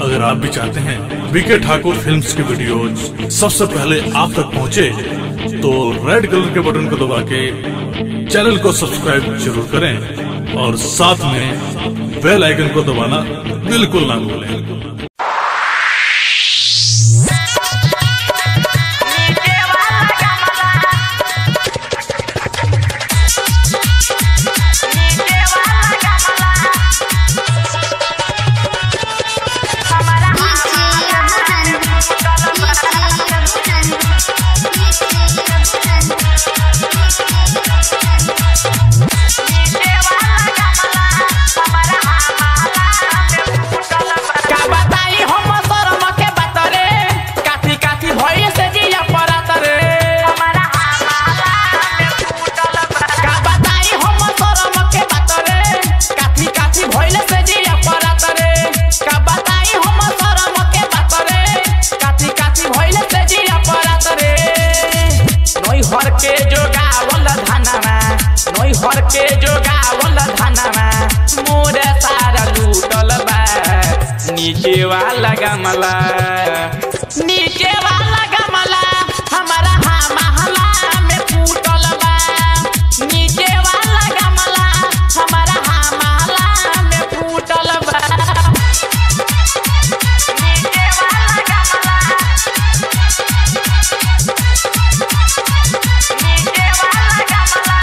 अगर आप भी चाहते हैं बीके ठाकुर फिल्म्स की वीडियोज सबसे पहले आप तक पहुंचे तो रेड कलर के बटन को दबा के चैनल को सब्सक्राइब जरूर करें और साथ में बेल आइकन को दबाना बिल्कुल ना भूलें का बताई हम शरम के बात रे काठी काठी भइल से जिया परात रे का बताई हम शरम के बात रे काठी काठी भइल से जिया परात रे का बताई हम शरम के बात रे काठी काठी भइल से जिया परात रे नई हर के जोगावल धनवा नई हर के जोगावल धनवा मोरे सारा लूटल बा नीचे वाला गमला नीचे वाला गमला हमारा हाँ महला में फूटल बा नीचे वाला गमला हमारा हाँ महला में फूटल बा नीचे वाला गमला नीचे वाला गमला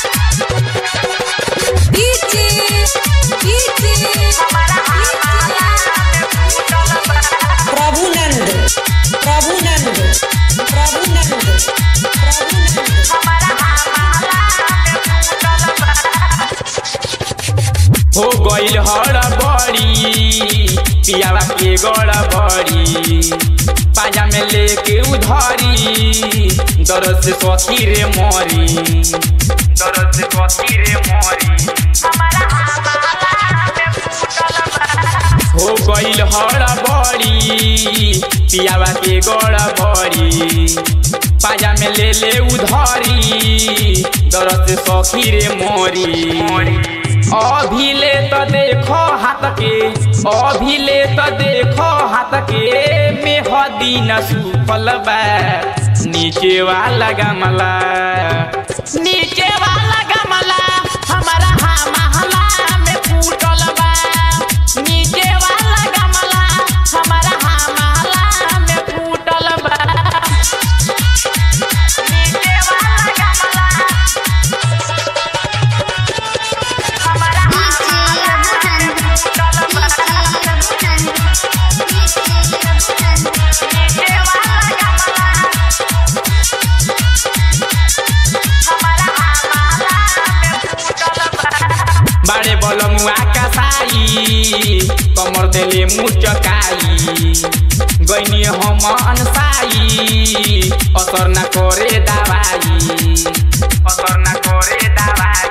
हमारा हाँ महला में फूटल बा प्रभुनंद प्रभुनंद प्रभुनंद प्रभुनंद हो गइल हर बड़ी पियावा के गड़ बड़ी पाजा में लेके उधरी दर्द से सखी रे मरी दर्द से सखी रे मरी हो गइल हर बड़ी पियावा के गड़ बड़ी पाजा में ले ले उधरी दर्द से सखी रे मोरी अभी ले तो देखो हाथ के अभी ले तो देखो हाथ के मेहदी न सुफल बा नीचे वाला गमला नीचे वाला गमला हमारा हाँ महला में फूटल बा नीचे वाला गमला हमारा हाँ महला में फूटल बा नीचे वाला गमला हमारा हाँ महला में फूटल बा नीचे वाला गमला हमारा हाँ महला में फूटल बा बाड़े बलमुआ कसाई कमर देले मुचकाई गइनी हम अनसाई असर न करे दवाई असर न करे दवाई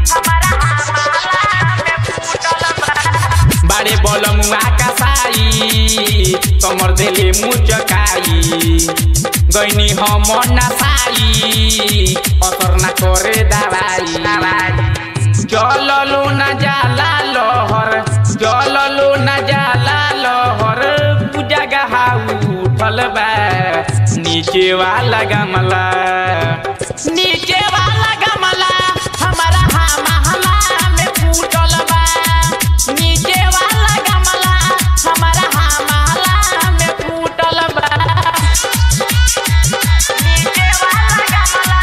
बाड़े बलमुआ कसाई कमर देले मुचकाई गइनी हम नसाई असर न करे दवाई जललो न जाला लहर जललो न जाला लहर पूजा गहा उठल बा नीचे वाला गमला नीचे वाला गमला हमारा हाँ महला में फूटल बा नीचे वाला गमला हमारा हाँ महला में फूटल बा नीचे वाला गमला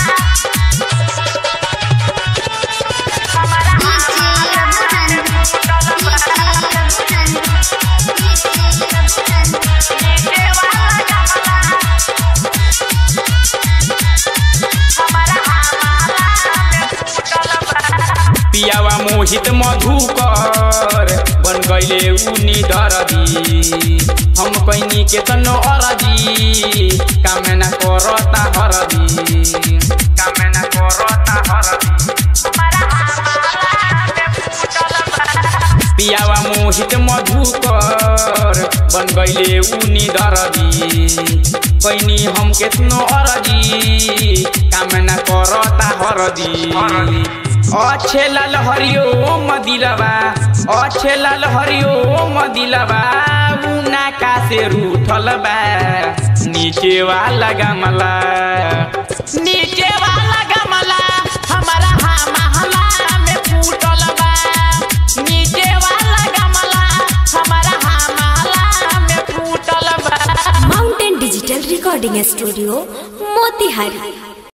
हमारा नीचे वाला गमला पियावा मोहित मधुकर बन गईले उनी दरदी हम कैनी के तनो अरदी कामना करता हरदी कामना करता हरदी पियावा मोहित मधुकर बन गईले उनी दरदी कैनी हम केतनो अरदी कामना करता हरदी अच्छे लाल हरिओ मदिलबा अच्छे लाल हरिओ मदिलबा उन से रूठल बा नीचे वाला गमला नीचे वाला गमला हमारा हा महला में फूटल बा नीचे वाला गमला हमारा हा महला में फूटल बा mountain digital recording studio Motihari